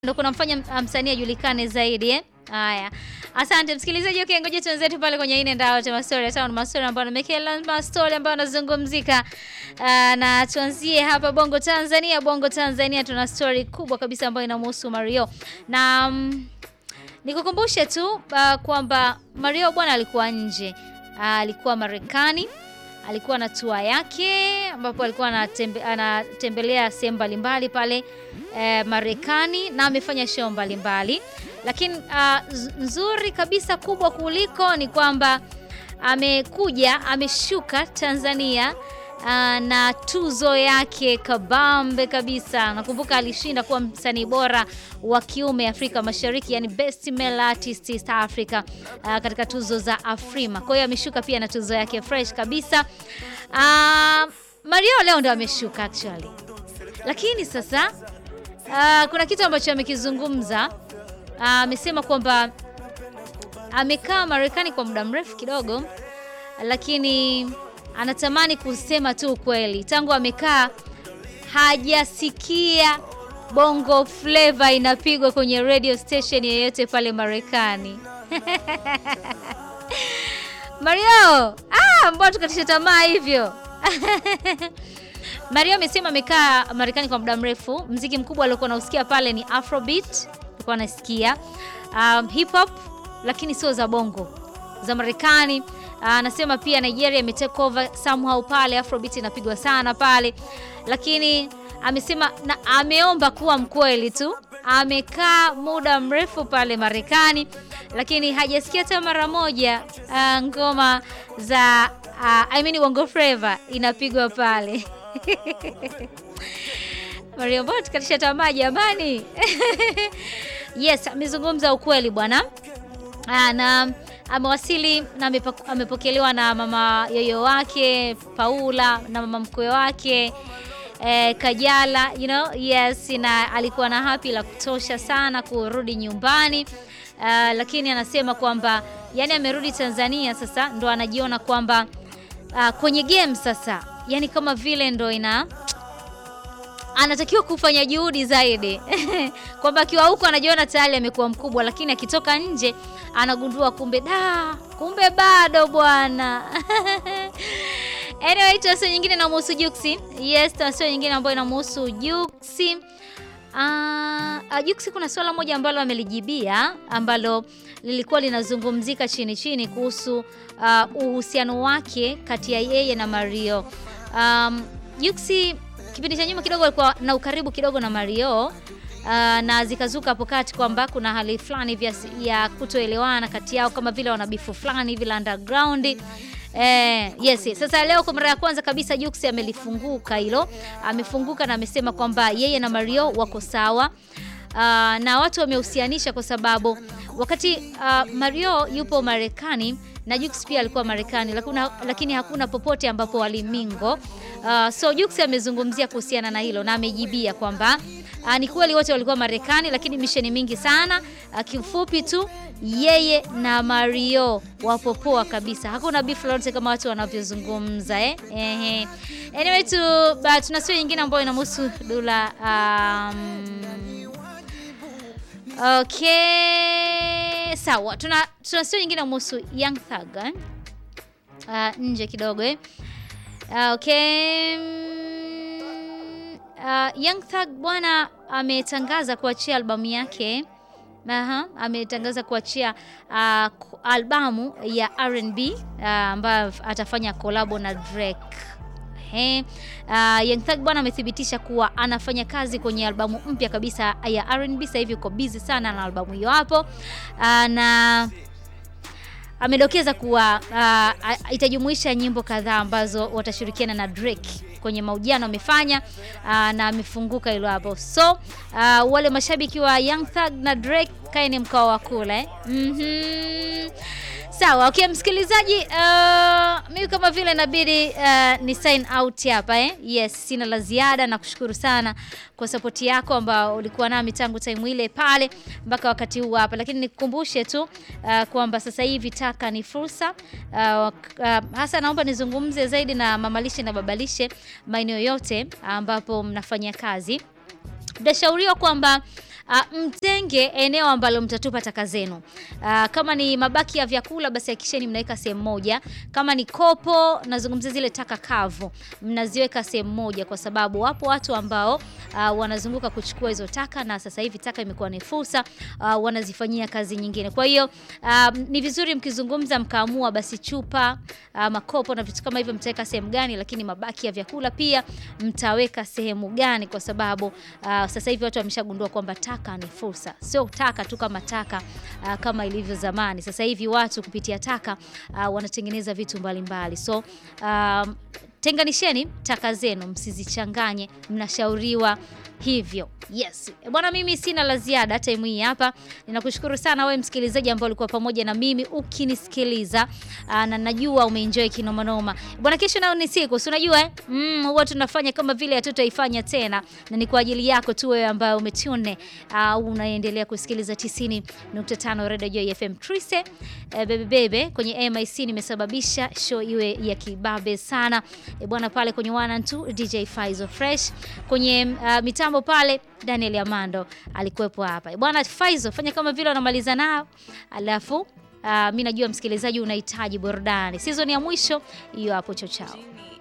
ndo kunamfanya msanii ajulikane zaidi eh? Haya, asante msikilizaji. Okay, ngoja tuenzetu pale kwenye ine ndao cha mastori ya town, mastori ambayo namekela mastori ambayo yanazungumzika. Uh, na tuanzie hapa Bongo Tanzania. Bongo Tanzania tuna story kubwa kabisa ambayo inamhusu Mario na um, nikukumbushe tu uh, kwamba Mario bwana alikuwa nje uh, alikuwa Marekani alikuwa na tua yake ambapo alikuwa anatembe, anatembelea sehemu mbalimbali pale eh, Marekani na amefanya show mbalimbali, lakini uh, nzuri kabisa kubwa kuliko ni kwamba amekuja ameshuka Tanzania uh, na tuzo yake kabambe kabisa. Nakumbuka alishinda kuwa msanii bora wa kiume Afrika Mashariki, yani best male artist East Africa uh, katika tuzo za Afrima. Kwa hiyo ameshuka pia na tuzo yake fresh kabisa. Uh, Mario leo ndo ameshuka actually, lakini sasa uh, kuna kitu ambacho amekizungumza. Amesema uh, kwamba amekaa Marekani kwa muda mrefu kidogo, lakini anatamani kusema tu ukweli. Tangu amekaa hajasikia bongo flava inapigwa kwenye radio station yeyote pale Marekani. Mario, ah, mbona tukatisha tamaa hivyo? Mario amesema amekaa Marekani kwa muda mrefu. Mziki mkubwa aliokuwa nausikia pale ni Afrobeat, alikuwa anasikia um, hip hop, lakini sio za bongo, za Marekani. Anasema uh, pia Nigeria ime take over somehow pale, Afrobeat inapigwa sana pale, lakini amesema na ameomba kuwa mkweli tu, amekaa muda mrefu pale Marekani, lakini hajasikia hata mara moja uh, ngoma za uh, I mean bongo flava inapigwa pale Mario Bot katisha tamaa jamani. Yes, amezungumza ukweli bwana, na amewasili na amepokelewa na mama yoyo wake Paula na mama mkwe wake eh, Kajala you know, yes, na alikuwa na happy la kutosha sana kurudi nyumbani. Uh, lakini anasema kwamba yani amerudi Tanzania sasa ndo anajiona kwamba uh, kwenye game sasa yani kama vile ndo ina anatakiwa kufanya juhudi zaidi kwamba akiwa huko anajiona tayari amekuwa mkubwa, lakini akitoka nje anagundua kumbe da, kumbe bado bwana. Anyway, tuasio nyingine inamhusu Juksi. Yes, tuasio nyingine ambayo inamhusu Juksi. Uh, Juksi kuna swala moja ambalo amelijibia ambalo lilikuwa linazungumzika chini chini kuhusu uh, uhusiano wake kati ya yeye na Mario. Um, Juksi kipindi cha nyuma kidogo alikuwa na ukaribu kidogo na Mario uh, na zikazuka hapo kati kwamba kuna hali fulani vya ya kutoelewana kati yao kama vile wanabifu fulani vile underground. Eh, yes, yes. Sasa leo kwa mara ya kwanza kabisa Jux amelifunguka hilo, amefunguka na amesema kwamba yeye na Mario wako sawa. Uh, na watu wamehusianisha kwa sababu wakati uh, Mario yupo Marekani na Jux pia alikuwa Marekani, lakini hakuna popote ambapo walimingo. Uh, so Jux amezungumzia kuhusiana na hilo na amejibia kwamba uh, ni kweli wote walikuwa Marekani, lakini misheni mingi sana. Uh, kifupi tu yeye na Mario wapo poa kabisa, hakuna beef lolote kama watu wanavyozungumza eh? Ehe. Anyway tu uh, tuna story nyingine ambayo inamhusu Dula um, Okay, sawa. Tuna tuna story nyingine kuhusu Young Thug eh? Uh, nje kidogo eh? Uh, okay. Uh, Young Thug bwana ametangaza kuachia albamu yake. Aha, ametangaza kuachia uh, albamu ya R&B ambayo uh, atafanya kolabo na Drake. He. Uh, Young Thug bwana amethibitisha kuwa anafanya kazi kwenye albamu mpya kabisa ya R&B. Sasa hivi uko busy sana na albamu hiyo hapo. Uh, na amedokeza kuwa uh, itajumuisha nyimbo kadhaa ambazo watashirikiana na Drake kwenye mahojiano amefanya, uh, na amefunguka hilo hapo. So uh, wale mashabiki wa Young Thug na Drake kaeni mkao wa kula eh? mm -hmm. Sawa, okay msikilizaji, uh, mimi kama vile inabidi uh, ni sign out hapa eh? Yes, sina la ziada na kushukuru sana kwa sapoti yako ambao ulikuwa nami tangu time ile pale mpaka wakati huu hapa, lakini nikukumbushe tu uh, kwamba sasa hivi taka ni fursa uh, uh, hasa naomba nizungumze zaidi na mamalishe na babalishe maeneo yote ambapo mnafanya kazi. Mtashauriwa kwamba uh, mtenge eneo ambalo mtatupa taka zenu. Uh, kama ni mabaki ya vyakula basi hakikisheni mnaweka sehemu moja. Kama ni kopo, nazungumzia zile taka kavu, mnaziweka sehemu moja, kwa sababu wapo watu ambao uh, wanazunguka kuchukua hizo taka, na sasa hivi taka imekuwa ni fursa uh, wanazifanyia kazi nyingine. Kwa hiyo uh, ni vizuri mkizungumza mkaamua basi chupa uh, makopo na vitu kama hivyo mtaweka sehemu gani, lakini mabaki ya vyakula pia mtaweka sehemu gani, kwa sababu uh, sasa hivi watu wameshagundua kwamba taka ni fursa, sio taka tu kama taka uh, kama ilivyo zamani. Sasa hivi watu kupitia taka uh, wanatengeneza vitu mbalimbali mbali. So um, tenganisheni taka zenu, msizichanganye, mnashauriwa hivyo. Yes bwana, mimi sina la ziada time hii hapa. Ninakushukuru sana wewe msikilizaji ambao ulikuwa pamoja na mimi ukinisikiliza, na najua umeenjoy kinomanoma bwana. Kesho nayo ni siku, si unajua eh? Mm, huwa tunafanya kama vile hatutaifanya tena, na ni kwa ajili yako tu wewe ambaye umetune au uh, unaendelea kusikiliza 90.5 Radio Joy FM. Trise eh, bebe bebe kwenye MIC nimesababisha show iwe ya kibabe sana e bwana, pale kwenye 1 and 2 DJ Faizo Fresh kwenye uh, mitambo pale Daniel Amando alikuwepo hapa. Bwana Faizo, fanya kama vile unamaliza nao. Alafu uh, mimi najua msikilizaji unahitaji burudani. Season ya mwisho hiyo hapo chochao.